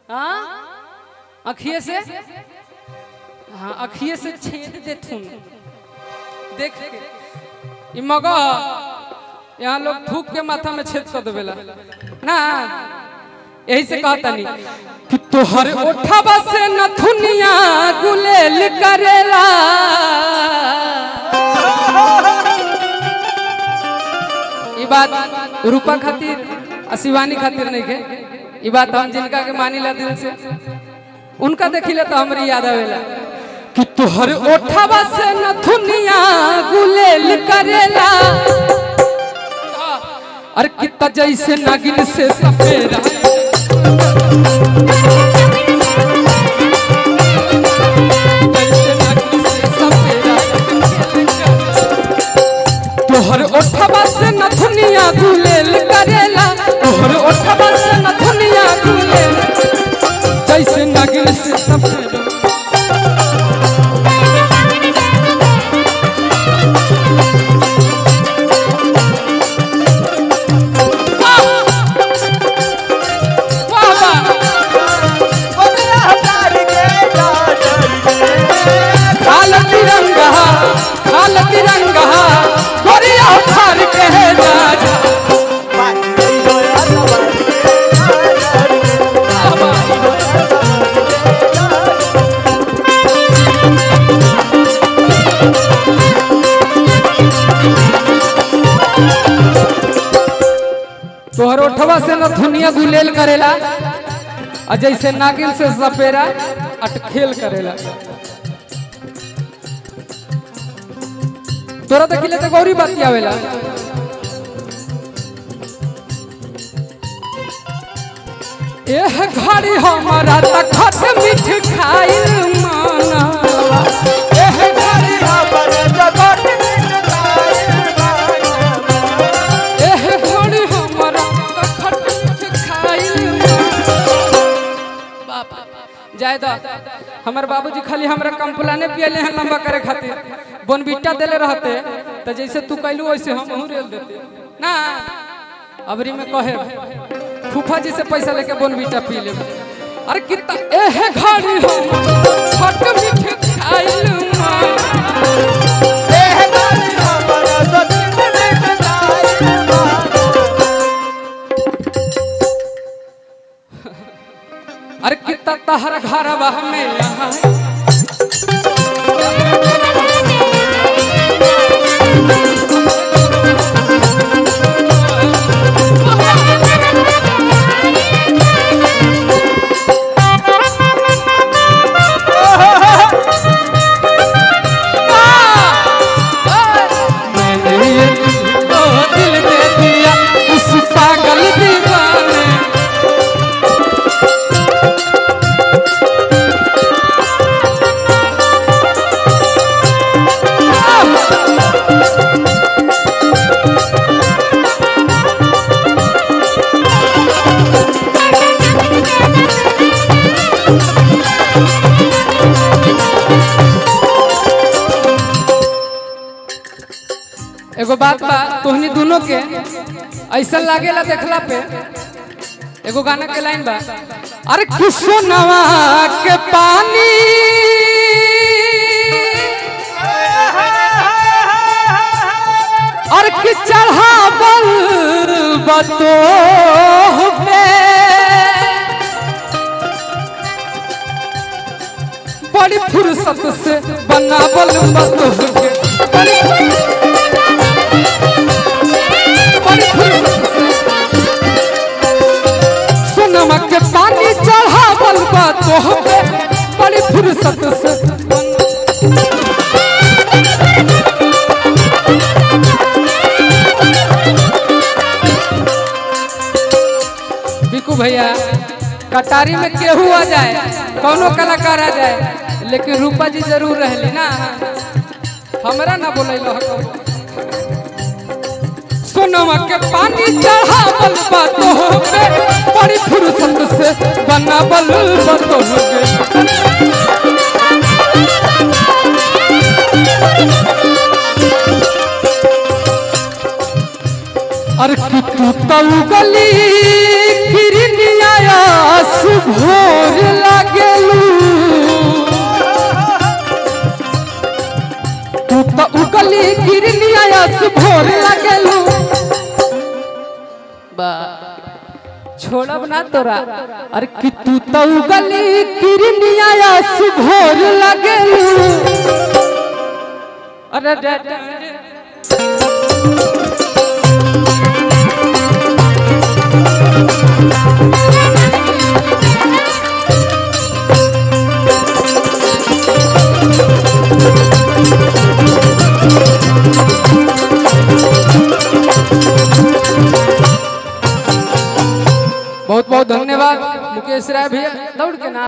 हाँ अखिए से हाँ अखिए से छेद दे थून देख के ई मगह यहाँ लोग थूक के माथा में छेद कर देवेला ना यही से कहता नहीं कि तोहर ओठवा से नथुनिया गुलेल करेला ई बात रूपा खातिर आ शिवानी खातिर नहीं के ई बात हम जिनका के मानी ला दिल से उनका देखिले तो हमरी याद आवेला कि तोहर ओठवा से नथुनिया गुलेल करेला अरे कितना जैसे नागिन से सपेरा जैसे नागिन से सपेरा तोहर ओठवा से नथुनिया गुलेल करेला तोहर ओठवा से नथुनिया गुलेल जैसे नागिन से सपेरा वाह वाह खाल तिरंगा खाल तिरंगा गोरिया उठार के है राजा तोहर ओठवा से न धुनिया गुलेल करेला आ जैसे नागिन से सपेरा अटखेल करेला तोरा देखिले तो गौरी बात आवेला एह घड़ी हमारा त खट मीठ खाइल मानवा एह घड़ी एह घड़ी हमारा त खट मीठ खाइल बाप जाय द हमर बाबूजी खाली हमरा कंप्लाने पियले हैं लंबा करे खातिर बोनबिट्टा देले रहते तो जैसे तू कैलू वैसे हम हूं रेल देते ना अबरी में कहे फूफा जी से पैसा लेके बोनबिट्टा पी ले अरे कितना एह घड़ी हम खट मीठ खाइल अरे कितना तहर घर में यहाँ मैंने ये तो दिल दे दिया उस पागल दीवाने एगो बात बा तोहनी दोनों के ऐसा लागेला देखला पे एगो गाना के लाइन बा अरे खुशो नवा के पानी और कि चढ़ावल बतो पे बड़ी फुर्सत से बनावल बतो के बड़ी बड़ी फुर्सत से सोनमा के पानी चढ़ावल बा तोह पे बड़ी फुर्सत से बिकू भैया कटारी में केहू आ जाए कौनो कलाकार आ जाए लेकिन रूपा जी जरूर रहली ना हमरा ना बोलैलो सोनमा के पानी चढ़ावल बा तोह पे बड़ी फुर्सत से बनावल बा तोह पे अरे कि तू तऊ गली गिरनिया सुभोर आस भोर लगेलू बा छोड़ब ना तोरा अरे कि तू तो गली किरनिया आस भोर लगेलू अरे रे रे रे। बहुत बहुत धन्यवाद मुकेश राय भैया दौड़ के ना